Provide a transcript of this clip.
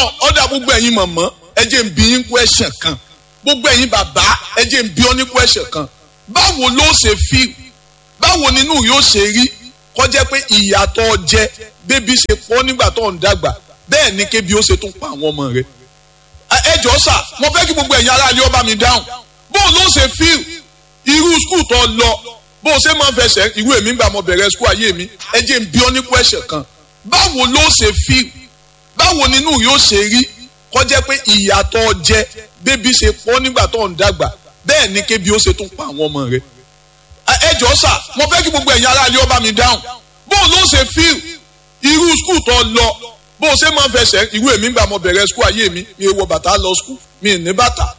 ọlọ́run ọ̀dà gbogbo ẹ̀yin mọ̀mọ́ ẹ jẹ́ ń bi yín question kan gbogbo ẹ̀yin bàbá ẹ jẹ́ ń bi ọ́ ní question kan báwo ló ṣe feel báwo nínú yóò ṣe rí kọjá pé ìyàtọ̀ jẹ bébí ṣe pọ̀ nígbà tó ń dàgbà bẹ́ẹ̀ ni kébi ó ṣe tún pa àwọn ọmọ rẹ̀ ẹ jọ sà mo fẹ́ kí gbogbo ẹ̀yin aráàlú ọba mi dáhùn bó ló ṣe feel irú skul tó lọ bó ṣe máa ń fẹsẹ̀ irú èmi gbà mo bẹ̀rẹ̀ skul ayé mi ẹ jẹ́ ń bi ọ́ ní question kan báwo ló ṣe feel báwo nínú yóò ṣe rí kọjá pé ìyàtọ̀ jẹ bébí ṣe pọ̀ nígbà tó ń dàgbà bẹ́ẹ̀ ni kébi ó ṣe tún pa àwọn ọmọ rẹ̀ ẹ jọ sà mo fẹ́ kí gbogbo ẹ̀yin aráàlú ọba mi dáhùn bó ló ṣe feel irú skul tó lọ bó ṣe máa ń fẹsẹ̀ irú èmi gbà mo bẹ̀rẹ̀ skul ayé mi mi wọ bàtà lọ skul mi ní bàtà